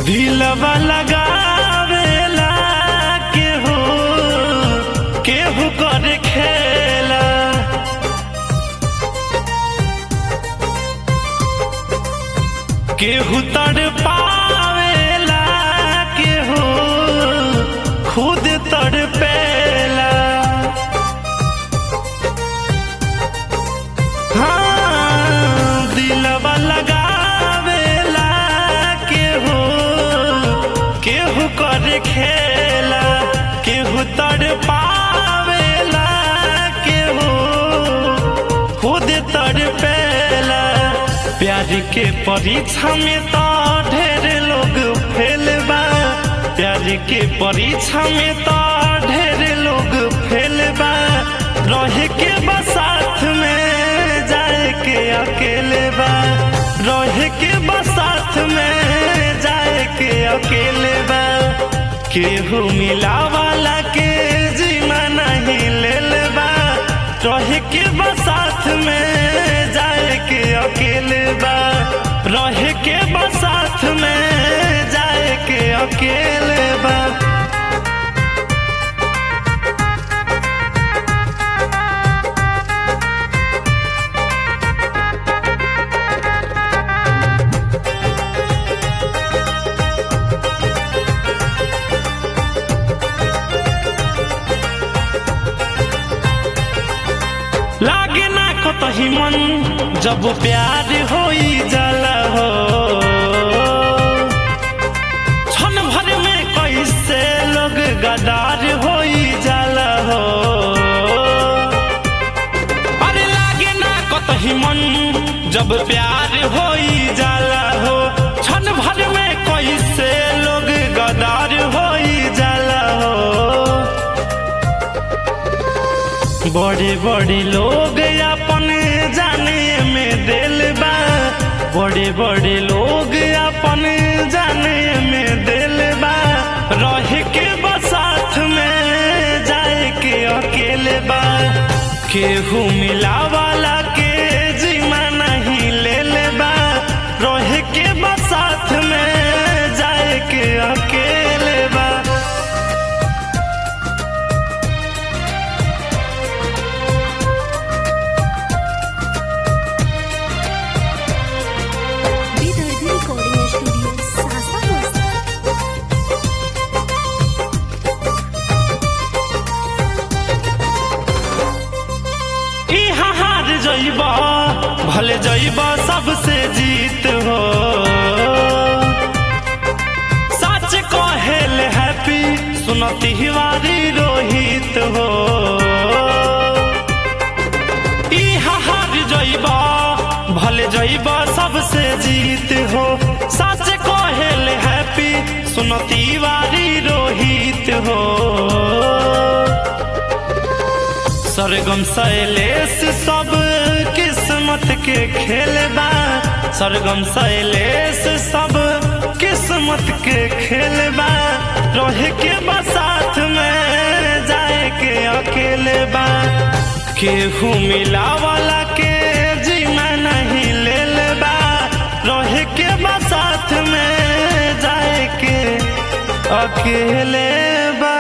दिलवा लगावेला केहू केहू कर खेला केहू तड़ पावेला केहू खुद तड़ पेला हाँ, दिलवा लगावेला केहू केहू कर खेला केहू तड़ पावेला केहू खुद तड़ पेला प्यार के परीक्षा में तो ढेर लोग फेल बा प्यार के परीक्षा में तो ढेर लोग फेल बा रहे के बा साथ में जाए के अकेले बा रहे के बा साथ में जाए के अकेले बा केहू मिला वाला के जीमा नहीं लेल बा रहे के बा साथ में जाए के अकेले बा रहे के बा साथ में जाए के अकेले बा लागे ना कतही मन जब प्यार होई जाला हो क्षण भर में कैसे लोग गदार होई जाला हो अरे लागे ना कतही मन जब प्यार होई जाला हो क्षण भर में कैसे लोग गदार होई जाला हो बड़े बड़े लोग अपन जाने में दिल बा बड़े बड़े लोग अपन जाने में दिल बा रह के बसाथ में जाए के अकेले बा केहू मिला वाला के जीमा नहीं लेल बा रह के बसाथ में जाए के अकेले बा विदर्भ रिकॉर्डिंग स्टूडियो सासागोसा इहाँ हार जइबा भले जइबा सबसे जीत हो सच कहेल हैप्पी सुनती हिवारी रोहित हो इहाँ हार जइबा भले जइबा सबसे जीत हो सच कहेल हैप्पी सुनती वारी रोहित हो सरगम शैलेश सब किस्मत के खेल बा सरगम शैलेश सब किस्मत के खेल बा रहे के बा साथ में जाए के अकेले बा केहू मिला वाला के जीमा नहीं लेल बा रहे के बा साथ में जाए के अकेले बा